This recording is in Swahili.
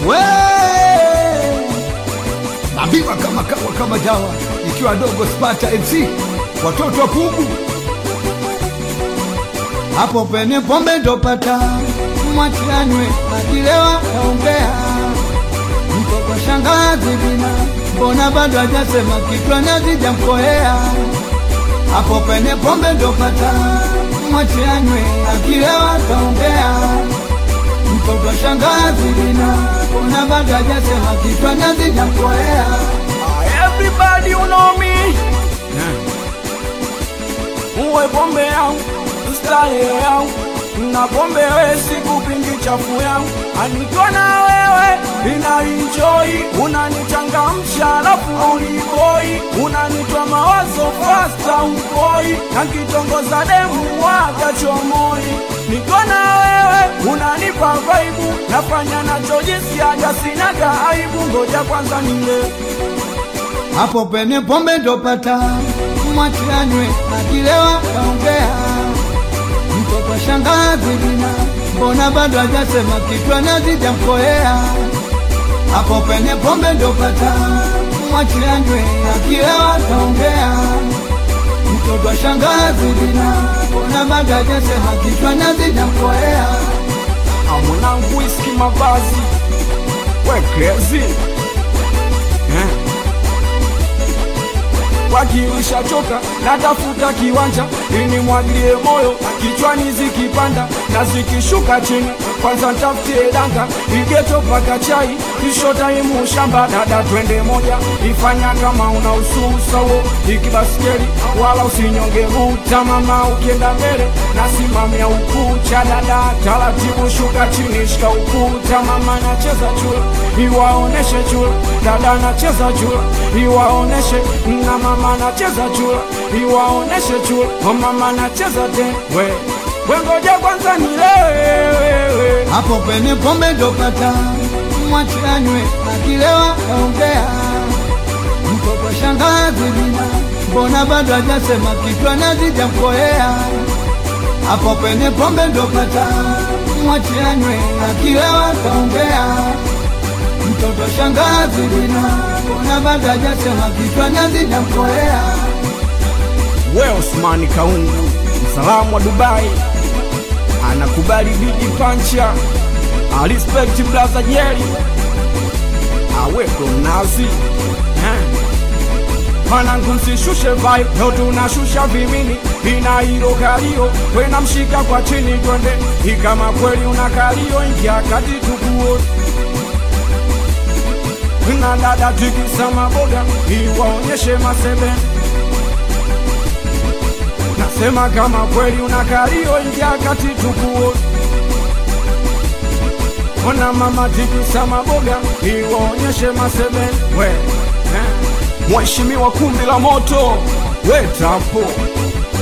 we naambiwa kama kawa kama dawa ikiwa dogo spata mc watoto wa pugu hapo pene pombe ndopata mwachanywe akilewa kaongea mko kwa shangazi bina mbona bado hajasema kichwa nazijamkoea hapo pene pombe ndopata mwachanywe akilewa kaongea mtoto wa shangazi bina mbona bado hajasema kichwa nazijamkoea Everybody you know me Uwe pombe yangu Starehe yangu Na pombe we sikupingi chafu yangu Anikiwa na wewe Ina enjoy Unanichangamsha alafu uniboi Unanitoa mawazo fasta ukoi Nakitongoza demu waga chomoi Niko na wewe unanipa vaibu Nafanya nachojisiaga sinaga aibu Ngoja kwanza nile hapo pene pombe ndopata mwachanywe akilewa kaongea mtoto wa shangazi bina mbona bado hajasema kichwa nazijamkoea hapo pene pombe ndopata mwachanywe akilewa kaongea mtoto wa shangazi bina mbona bado hajasema kichwa nazijamkoea mwanangu iski mavazi we crazy eh. wakiisha choka natafuta kiwanja ili mwagilie moyo kichwani zikipanda na zikishuka chini kwanza ntafutie danga igeto paka chai kisho taimu shamba dada twende moja ifanya kama una ususawo ikibaskeli wala usinyonge ruta mama ukienda mbele nasimamia ukucha dada taratibu shuka chini shika ukuta mama nacheza chula iwaoneshe chula dada nacheza chula iwaoneshe na mama nacheza chula iwaoneshe chula o mama nacheza tena we wengoja kwanza nilewe hapo pene pombe ndopata mwachanywe akilewa kaongea mtoto wa shangazi bina mbona bado hajasema kichwa nazijamkoea hapo pene pombe ndopata mwachanywe akilewa kaongea mtoto wa shangazi bina mbona bado hajasema kichwa nazijamkoea we Osmani Kaungu msalamu wa Dubai anakubali bigi pancha I respect brother Jerry aweko mnazi eh. Mwanangu msishushe vibe, leo tunashusha vimini, ina hilo kalio, wena mshika kwa chini twende, ikama kweli una kalio, ingia kati tukuone na dada tikisa maboga, iwaonyeshe masebe Nasema kama kweli una kalio, ingia kati tukuone Ona mama tikisa maboga, iwaonyeshe masebe we eh. Mheshimiwa kumbi la moto, we tapo